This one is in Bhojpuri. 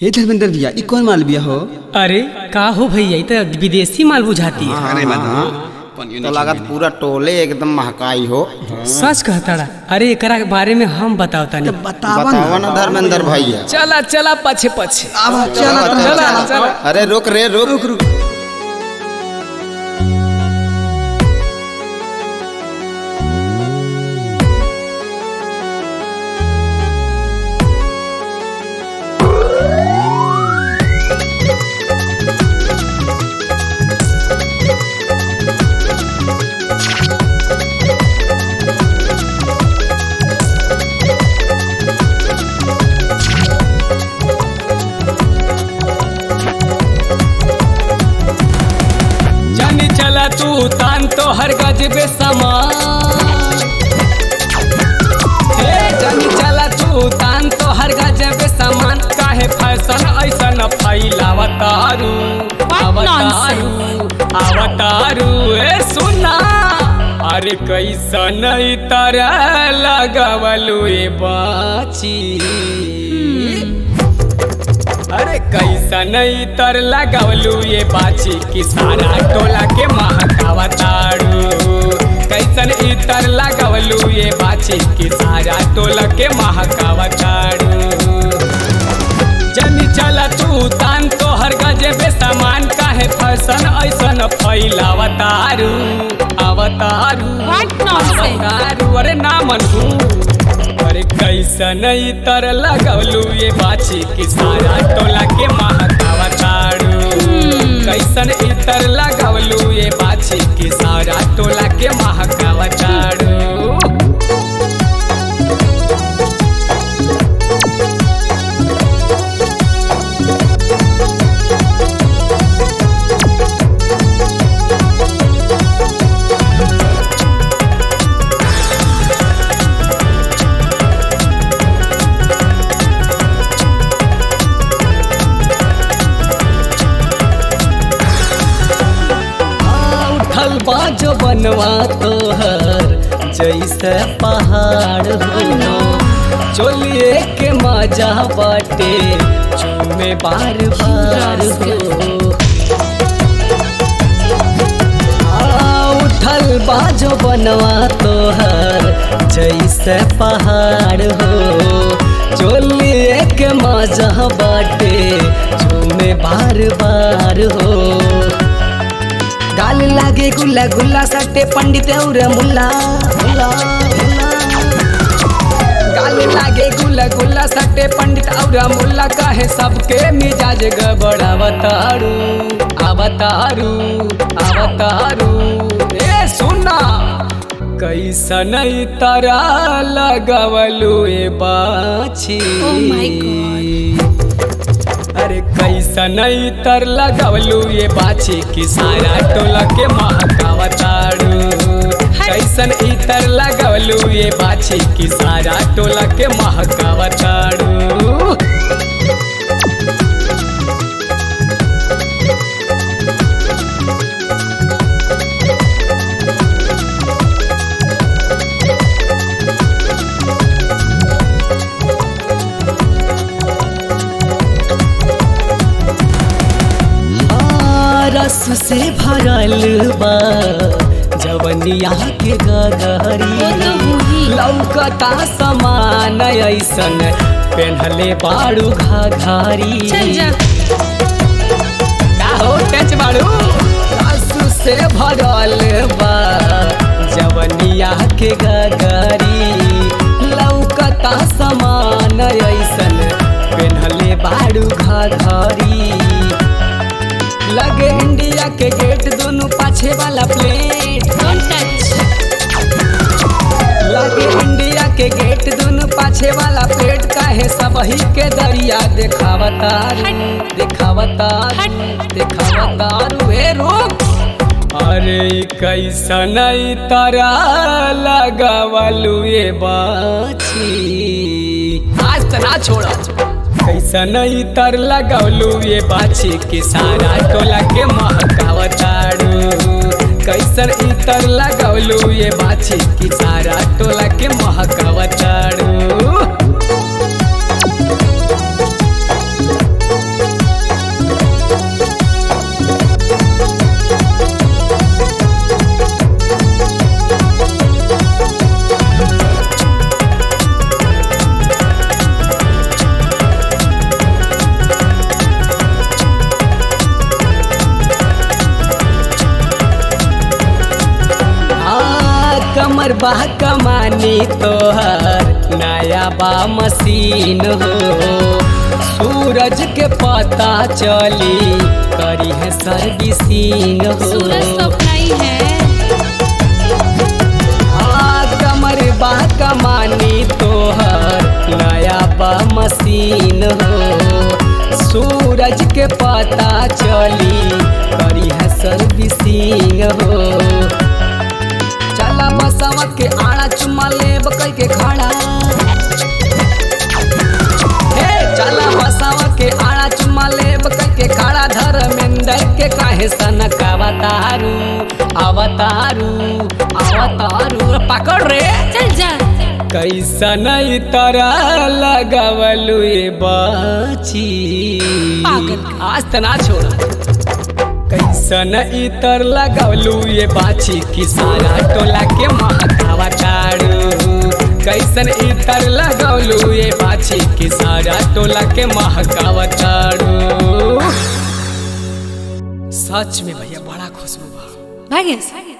हे धर्मेंद्र भैया ई कौन माल बिया हो अरे का हो भैया ई तो विदेशी माल बुझाती है अरे तो लागत पूरा टोले एकदम महकाई हो सच कहताड़ा अरे एकरा के बारे में हम बताओ तानी बतावा ना धर्मेंद्र भैया चला चला पछे पछे चला चला चला अरे रुक रे रुक रुक जानी चला तू तान तो हर गजबे समान हे जानी चला तू तान तो हर गजबे समान काहे फैशन ऐसन फैलावतारू अवतारू अवतारू ए सुना अरे कैसन ई तरह लगवलू ए बाची अरे कैसा नहीं तर लगावलू ये बाची की सारा टोला के महकावा ताड़ू कैसन इतर लगावलू ये बाची की सारा टोला के महकावा ताड़ू जनी चला तू तान तो हर गजे बे सामान काहे फैशन ऐसन फैलावतारू अवतारू What nonsense? अवतारू अरे ना मनू अरे कैसन तर लगवलू ये बाची की सारा टोला के महकावा ताड़ू कैसन इतर लगवलू ये बाची की सारा टोला के महकावा ताड़ू उठल बाजो बनवा तोहर जैसे पहाड़ हो चोलिए के मजा बाटे चूमे बार बार हो आ, उठल बाजो बनवा तोहर जैसे पहाड़ हो चोलिए के मजा बाटे चूमे बार बार हो गाल लागे गुल्ला गुल्ला सट्टे पंडित और मुल्ला मुल्ला, मुल्ला। गाल लागे गुल्ला गुल्ला सट्टे पंडित और मुल्ला कहे सबके मिजाज गबड़ अवतारू अवतारू अवतारू ए सुना कैसन तारा लगवलू ए बाछी Oh my God. अरे कैसन तर लगवलू ये बाछी की सारा टोला के महकावा ताड़ू कैसन इतर लगवलू ये बाछी की सारा टोला के महकावा ताड़ू आ, रस से भरल बा जवनिया के गगरी वो तो होही। लौकता समान ऐसन पेन्हले बाड़ू घाघरी चल जा का हो टच बाड़ू रस से भरल बा जवनिया के गगरी लौकता समान ऐसन पेन्हले बाड़ू घाघरी लगे इंडिया के गेट दोनों पाछे वाला प्लेट डोंट टच लगे इंडिया के गेट दोनों पाछे वाला प्लेट काहे सबही के दरिया देखावतार हट। देखावतार हट। देखावतार वे रोक अरे ई कैसन ई तारा लगावलू ये बाछी आज तना छोड़ा कैसन ई तर लगवलू ये बाछी की सारा टोला के महकावताड़ू कैसन ई तर लगवलू ये बाछी की सारा टोला के महकावताड़ू कमर बा कमानी तोहर नया बा मशीन हो सूरज के पता चली करी है सर्विसिंग हो सूरज तो अपना ही है हाँ, कमर बा कमानी तोहर नया बा मशीन हो सूरज के पता चली करी है सर्विसिंग हो चला बसवा के आड़ा चुमा लेब कई के खड़ा हे चला बसवा के आड़ा चुमा लेब कई के खड़ा धर्मेंद्र के काहे सनक अवतारू अवतारू अवतारू पकड़ रे चल जा कैसन तरह लगवलु ये बाची पागल। आज तना छोड़ा कैसन इतर लगवलु ये बाची कि सारा टोला के महकावा तारू कैसन इतर लगवलु ये बाची कि सारा टोला के महकावा तारू सच में भैया बड़ा खुशबू बा भाग्य